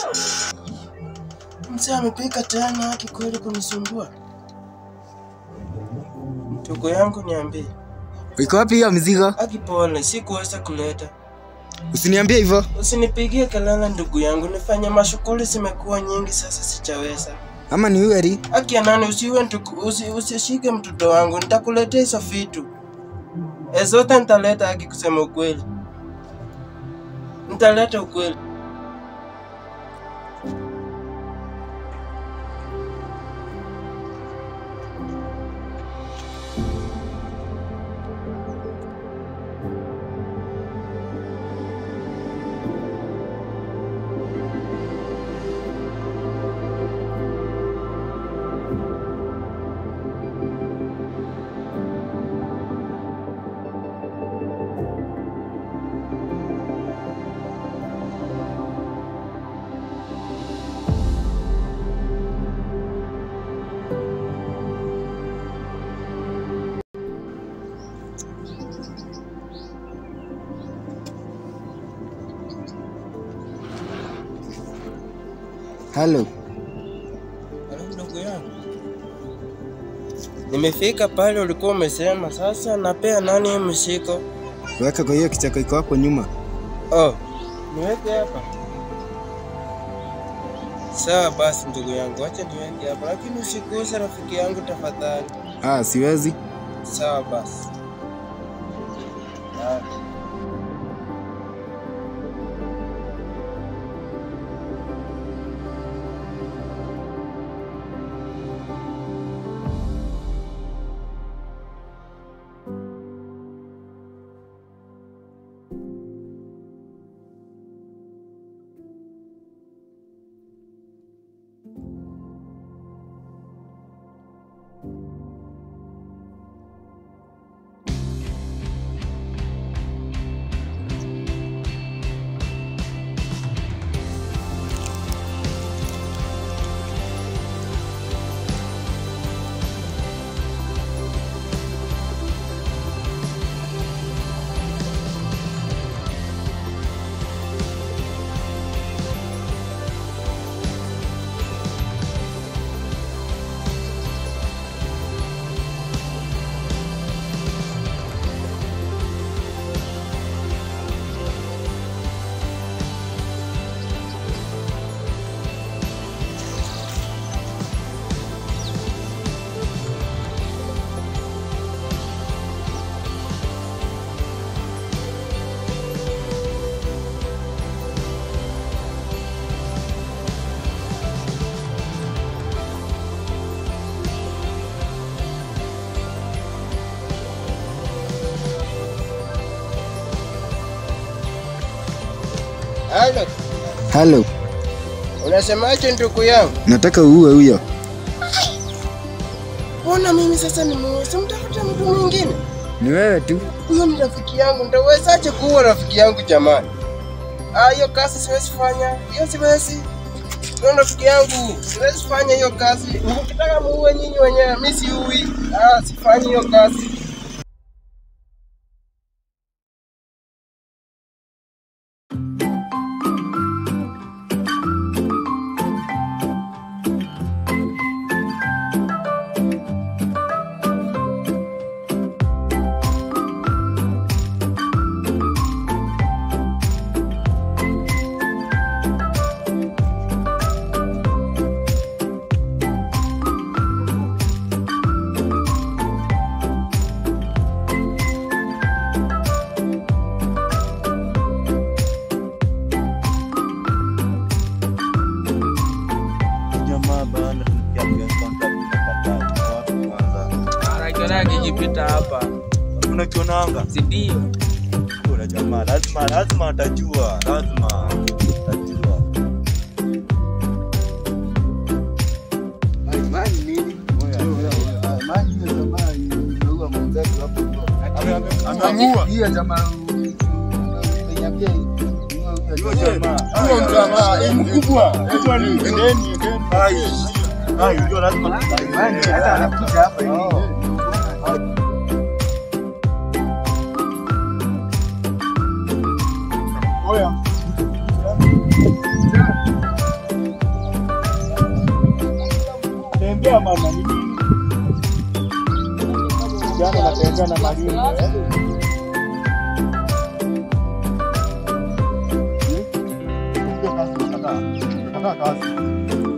Mzee amepika tena haki kweli kunisumbua. Ndugu yangu niambie. Iko wapi hiyo mzigo? Haki pole, sikuweza kuleta. Usiniambie hivyo. Usinipigie kelele ndugu yangu, nifanye mashughuli zimekuwa nyingi sasa sichaweza. Ama ni uweri? Haki ya nani usiwe ndugu, usi, usishike mtoto wangu, nitakuletea hizo vitu. E, zote nitaleta haki kusema ukweli. Nitaleta ukweli. Halo. Halo ndugu yangu. Nimefika pale ulikuwa umesema, sasa napea nani hii mshiko? Weka kwa hiyo kichako iko hapo nyuma. Oh, niweke hapa. Sawa basi ndugu yangu, acha niweke hapa, lakini usiguse rafiki yangu tafadhali. Ah, siwezi. Sawa basi. Ah. Halo, Halo. unasemaje ndugu yangu? Nataka uue huyo. Mbona mimi sasa nimuweza mtafuta mtu mwingine? Ni wewe tu. Huyo ni rafiki yangu, nitawezaje kuwa rafiki yangu jamani? Ah, hiyo kazi siwezi fanya, hiyo siwezi. Huyo rafiki yangu, siwezi fanya hiyo kazi. Mkitaka muue nyinyi wenyewe, mimi siui. Ah, sifanyi hiyo kazi. jamaa bana tukiambia kwanza tunakataa wapi kwanza Anakiona akijipita hapa, unakionanga si ndio? kuna jamaa lazima lazima atajua lazima atajua Ameamua. Hiyo jamaa Huyo jamaa Huyo jamaa eh, mkubwa. Unajua nini? Endeni, endeni. ai ai unajua lazima hata anakuja hapa hivi. Oya. kama nani? Jana natembea na malingo eh. Kupiga kazi, nakataa. Nakataa kazi.